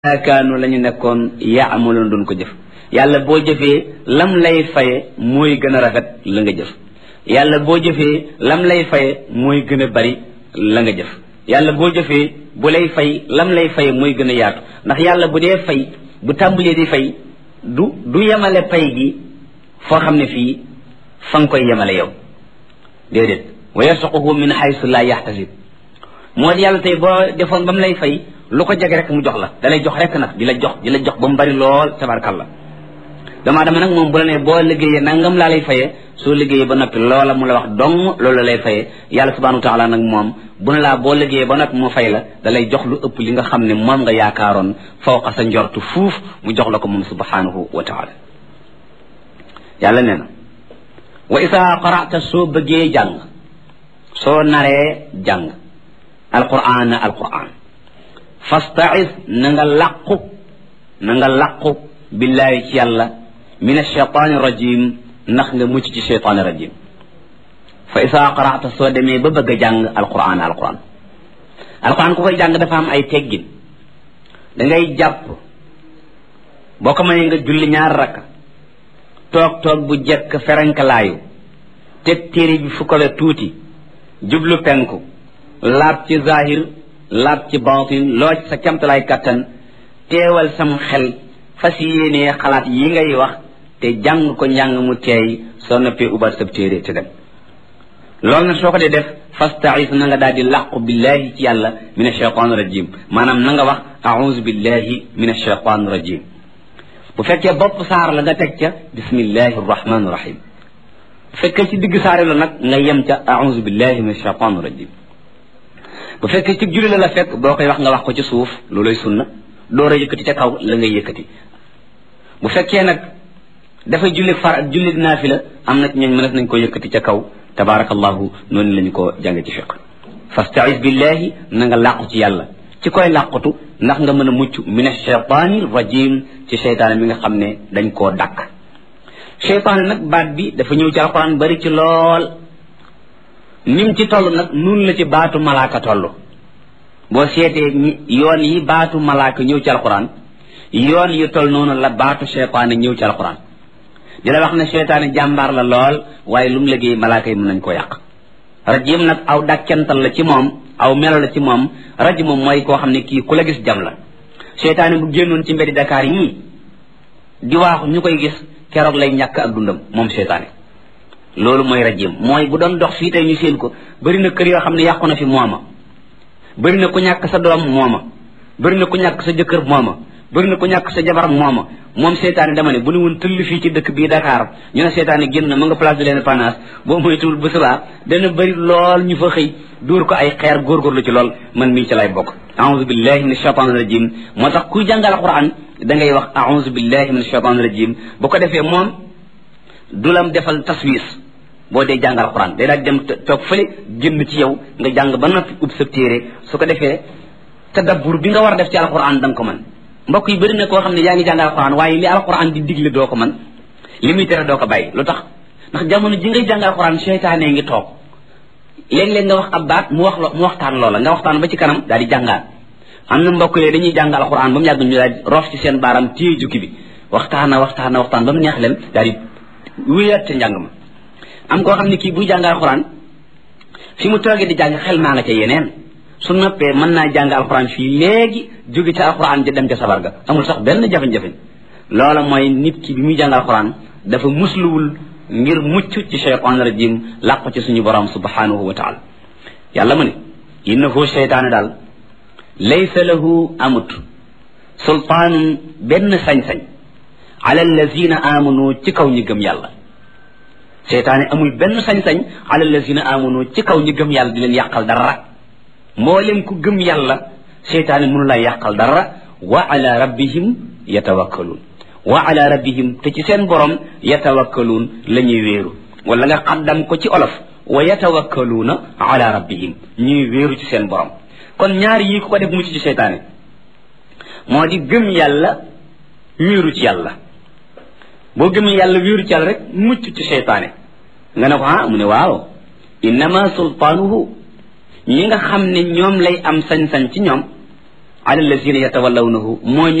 kaanu la ñu nekkoon yaamaloon doon ko jëf yàlla boo jëfee lam lay faye mooy gën a rafet la nga jëf yàlla boo jëfee lam lay faye mooy gën a bari la nga jëf yàlla boo jëfee bu lay fay lam lay faye mooy gën a yaatu ndax yàlla bu dee fay bu tàmbalee di fay du du yemale pay gi foo xam ne fii fa nga koy yemale yow déedéet wa yarsuquhu min haysu la yaxtasib moo di yàlla tey boo defoon ba mu lay fay lu ko jege rek mu jox la da lay jox rek nag di la jox di la jox ba mu bari lool tabarkalla damaa dama nag moom bu la ne boo liggéeyee nangam laa lay fayee soo liggéeyee ba noppi loola mu la wax dong loolu lay fayee yàlla subhanahu wa taala nag moom bu ne laa boo liggéeyee ba noppi mu fay la da lay jox lu ëpp li nga xam ne moom nga yaakaaroon fawqa sa njortu fuuf mu jox la ko moom subhanahu wa taala yàlla nee na wa isa qara'ta soo bëggee jàng soo naree jàng alquran alquran fastaiz na nga làqu na nga làqu billaahi ci yàlla min alcheytaani rajim ndax nga mucc ci cheytaani rajim fa isaa qara'ta soo demee ba bëgg a jàng alquran alquran alquran ku koy jàng dafa am ay teggin da ngay jàpp boo ko mënee nga julli ñaar rakka toog toog bu jekk ferenkalaayu teg téere bi fu ko la tuuti jublu penku laab ci zahir laab ci baatin loo ci sa camtalaay kattan teewal sam xel fas yéenee xalaat yi ngay wax te jàng ko njàng mu teey soo noppee ubat sab téere te dem loolu nag soo ko dee def fastais na nga daal di làqu billahi ci yàlla min ashaytan rajim maanaam na nga wax auzu billahi min ashaytan rajim bu fekkee bopp saar la nga teg ca bismillahi arrahmani rahim bu fekkee ci digg saari la nag nga yem ca auzu billahi min ashaytan rajim bu fekkee ci julli la la fekk boo koy wax nga wax ko ci suuf looloy sunna door a yëkkati ca kaw la ngay yëkkati bu fekkee nag dafa julli far julli naafila am na ñooñ mënees nañ ko yëkkati ca kaw tabaarakallahu noonu lañu ko jànge ci fiq fastaiz billahi na nga làqu ci yàlla ci koy làqutu ndax nga mën a mucc min ashaytaani rajim ci seytaane mi nga xam ne dañ koo dàkk seytaane nag baat bi dafa ñëw ci alquran bari ci lool nim ci toll nag nun la ci baatu malaaka toll boo seetee yoon yi baatu malaaka ñëw ci alquran yoon yu toll noonu la baatu seytaane ñëw ci alquran di la wax ne seytaane jàmbaar la lool waaye lu mu liggéey malaaka yi mën nañ ko yàq rajim nag aw dàkkental la ci moom aw melo la ci moom rajim moom mooy koo xam ne kii ku la gis jam la seytaane bu génnoon ci mbeddi Dakar yii di waaxu ñu koy gis keroog lay ñàkk ak dundam moom seytaane loolu mooy rajim mooy bu doon dox fii tey ñu seen ko bëri na kër yoo xam ne yàqu na fi mooma bëri na ku ñàkk sa doom mooma bëri na ku ñàkk sa jëkkër mooma bëri na ku ñàkk sa jabar mooma moom seetaane dama ne bu ne woon tëll fii ci dëkk bii Dakar ñu ne seetaane génn na ma nga place de l'Indépendance boo moytuwul bu subaa dana bëri lool ñu fa xëy dóor ko ay xeer góorgóorlu ci lool man mii ci lay bokk a'udhu billahi min ashaitan rajim moo tax kuy jàngal alquran da ngay wax a'udhu billahi min ashaitan rajim bu ko defee moom du lam defal taswis boo dee jàngal alquran day daal dem toog fële génn ci yow nga jàng ba noppi ub sa téere su ko defee tadabbur bi nga war a def ci alquran da nga ko mën mbokk yi bëri na koo xam ne yaa ngi jàng alquran waaye li alquran di digle doo ko mën li muy tere doo ko bàyyi lu tax ndax jamono ji ngay jàng alquran seytaane ngi toog léeg-léeg nga wax ab baat mu wax mu waxtaan loola nga waxtaan ba ci kanam daal di jàngaat am na mbokk yooyu dañuy jàng alquran ba mu yàgg ñu daal di roof ci seen baaram téye jukki bi waxtaana waxtaana waxtaan ba mu neex leen daal di wéyaat ca njàng ma am koo xam ne kii buy jàng alxuraan fi mu toogee di jàng xel maa nga ca yeneen su noppee mën naa jàng alxuraan fii léegi jóge ca alxuraan ja dem ca sabar ga amul sax benn jafe-jafe loola mooy nit ki bi muy jàng alxuraan dafa musluwul ngir mucc ci cheytaan rajim làqu ci suñu borom subhanahu wa taala yàlla mu ne innahu cheytaane daal laysa lahu amut sultaanun benn sañ-sañ ala allazina amanu ci kaw ñi gëm yàlla seytaane amul benn sañ-sañ ala allazina amanu ci kaw ñi gëm yàlla di leen yàqal dara mboolem ku gëm yàlla seytaane mënu laa yàqal dara wa ala rabbihim yatawakkaluun wa ala rabbihim te ci seen borom yatawakkaluun la ñuy wéeru wala nga xaddam ko ci olof wa yatawakkaluuna ala rabbihim ñuy wéeru ci seen borom kon ñaar yii ku ko def mucc ci seytaane moo di gëm yàlla wéeru ci yàlla boo gëmee yàlla wéeru ci yàlla rek mucc ci seytaane nga ne ko ah mu ne waaw innama sultaanuhu ñi nga xam ne ñoom lay am sañ-sañ ci ñoom ala allazina yatawallawnahu mooy